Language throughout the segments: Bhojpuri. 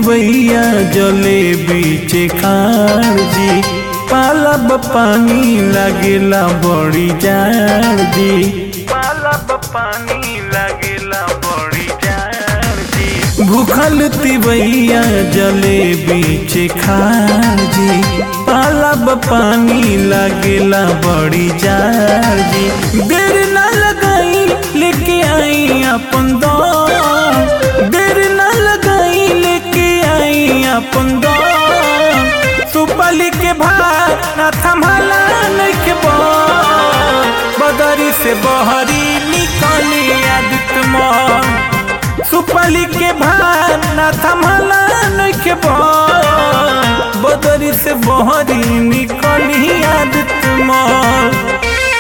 तिवैया जले बीचे खाड़ जी पालब पानी लागेला बड़ी जाड़ जी पालब पानी लागेला बड़ी जाड़ जी भूखल तिवैया जले बीचे खाड़ जी पालब पानी लागेला बड़ी जाड़ जी देर ना लगाई लेके आई अपन दौड़ देर ना लगाई लेके आई अपन दौड़ सुपली के भार ना थमला नइखे बौर बदरी से बहरी निकली आदित्य मोर सुपली के भार ना थमला नइखे बौर बदरी से बहरी निकली आदित्य मोर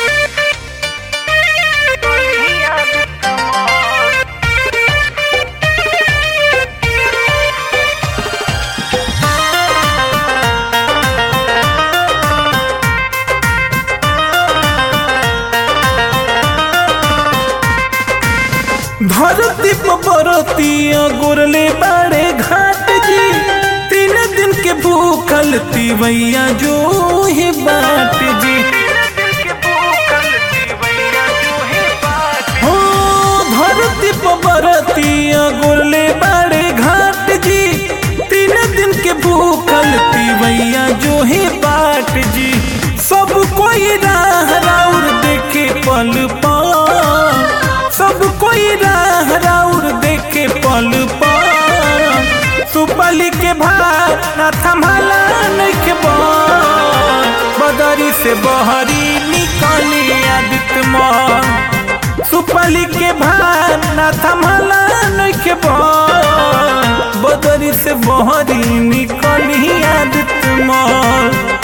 धरती बरतिया गोरले बाड़े घाट जी तीन दिन के भूखल तिवैया जो ही बाट जी हो धरती बरतिया गोरले बाड़े घाट जी तीन दिन के भूखल तिवैया जो ही बाट जी सब कोई राह राउर देखे पल पल सब कोई राह राउर देखे पल पर सुपली के भार ना थमला नइखे बौर बदरी से बहरी निकली आदित्य मोर सुपली के भार ना थमला नइखे बौर बदरी से बहरी निकली आदित्य मोर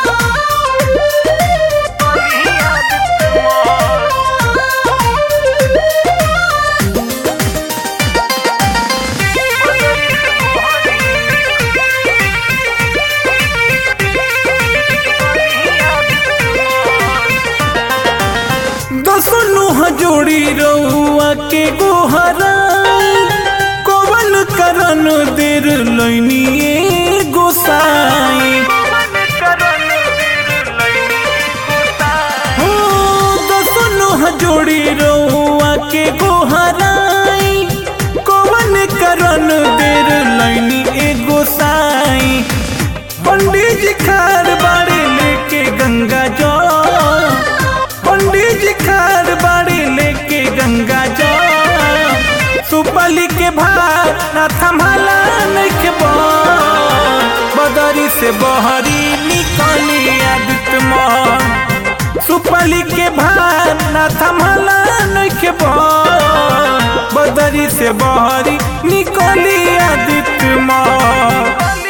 दसनु जोड़ी रउआ के गोहरा कोवन करन देर लैनिए गोसाई हो दसनु जोड़ी रउआ के गोहराई कोवन करन देर लैनी ए गोसाई पंडित जी खार बाड़े लेके गंगा जल पंडित जी खार बाड़ी लेके गंगा जा सुपली के भार ना थमला नइखे बौर बदरी से बहरी निकली आदित्य मोर सुपली के भार ना थमला नइखे बौर बदरी से बहरी निकली आदित्य मोर